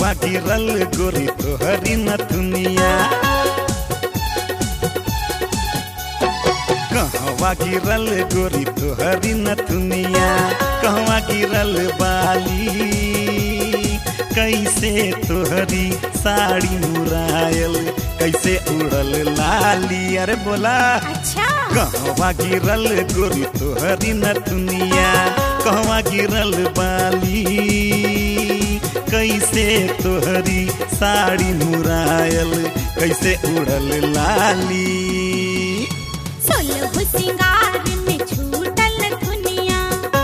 कहवा गिरल गोरी तोहरी नथुनिया कहवा गिरल गोरी तोहरी नथुनिया कहवा गिरल बाली कैसे तोहरी साड़ी मुरायल कैसे उड़ल लाली अरे बोला अच्छा कहवा गिरल गोरी तोहरी नथुनिया कहवा गिरल बाली कैसे तोहरी साड़ी मुरायल कैसे उड़ल लाली सोलह सिंगार में छूटल दुनिया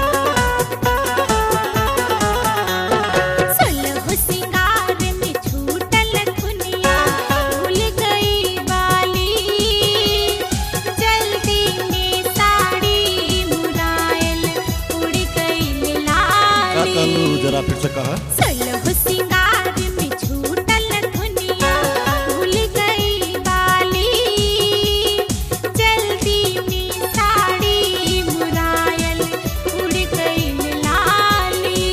सोलह सिंगार में छूटल दुनिया भूल गई बाली जल्दी में साड़ी मुरायल उड़ गई लाली जरा फिर से कहा सोलह सिंगार में छूटल दुनिया भूल गई बाली जल्दी में साड़ी मुरायल उड़ गई लाली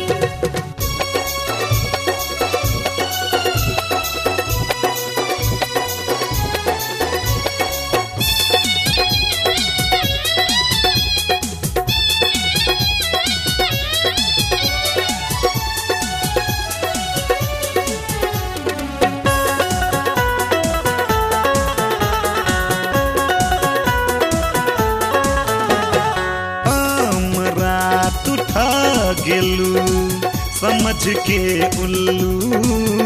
हमरा तू ठा गेलू समझ के उल्लू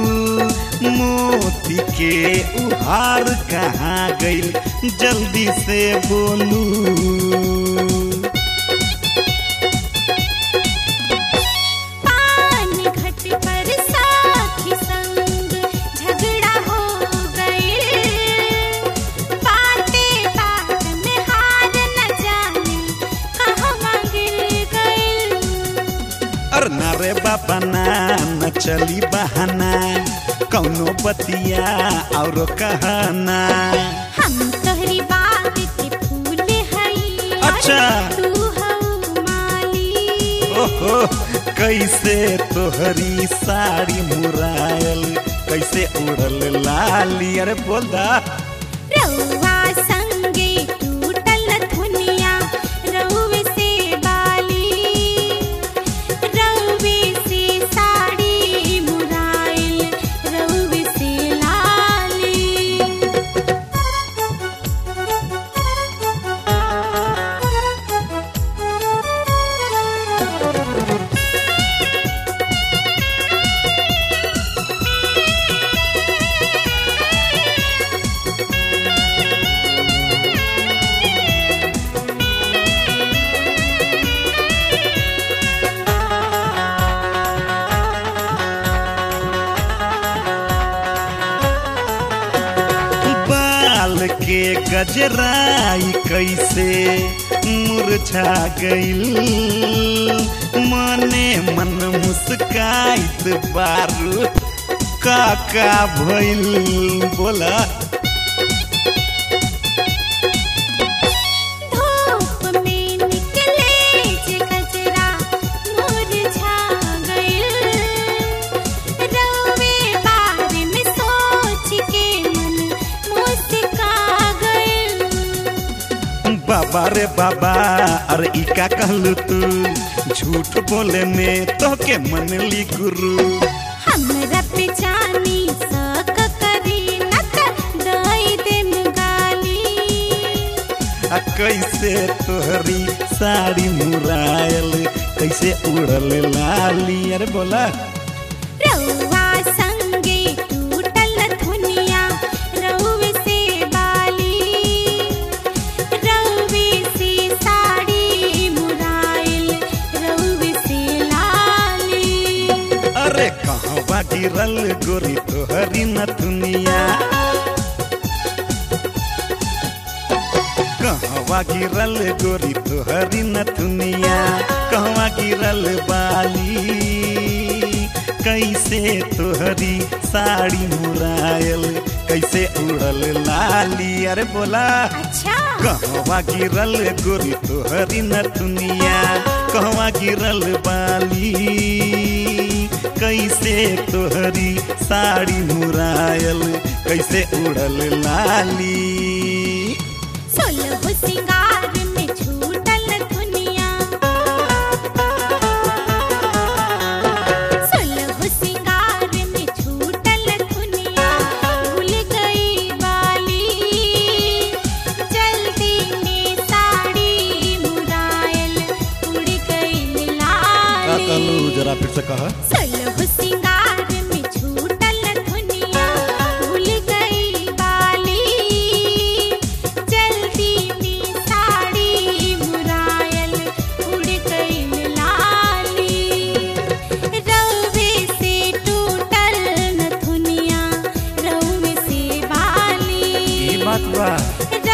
मोती के उहार कहाँ गइल जल्दी से बोलू पान घट पर साथी संग झगड़ा हो गए बाते बात में हार न जाने कहवा गिर गए अर ना रे बाबा ना न चली बहाना कौनो बतिया और कहना हम तोहरी बाग के फूल हई अच्छा। तू हऊ माली ओहो कैसे तोहरी साड़ी मुरायल कैसे उड़ल लाली अरे बोल दा रउआ संगे टूटल दुनिया रउवे से बाली रउवे से साड़ी मुराइल रउवे से लाली बाल के गजराई कैसे मुरझा गइल मने मन मुस्काइत बारू काका भइल बोला धूप में निकले जे गजरा मुरझा गइल रउवे बारे में सोच के मन मुस्का गइल बाबा रे बाबा अरे ई का कहलू तू झूठ बोले में तो के मन ली गुरु हमरा पे जानी सक करी न त दई देम गाली आ कैसे तोहरी साड़ी मुरायल कैसे उड़ल लाली अरे बोला रउआ संगे टूटल दुनिया रउवे से बाली रउवे से साड़ी मुराइल रउवे से लाली अरे कहवा गिरल गोरी तोहरी नथुनिया कहवा गिरल गोरी तोहरी नथुनिया कहवा गिरल बाली कैसे तोहरी साड़ी मुरायल कैसे उड़ल लाली अरे बोला अच्छा कहवा गिरल गोरी तोहरी नथुनिया कहवा गिरल बाली कैसे तोहरी साड़ी मुरायल कैसे उड़ल लाली सोलह सिंगार में छूटल दुनिया सोलह सिंगार में छूटल दुनिया भूल गई बाली जल्दी में साड़ी मुरायल उड़ गई का कहलू लाली जरा फिर से कह सोलह सिंगार में छूटल दुनिया भूल गई बाली जल्दी में साड़ी मुरायल उड़ गई लाली रवे से टूटल न दुनिया रवे से बाली ई बात बा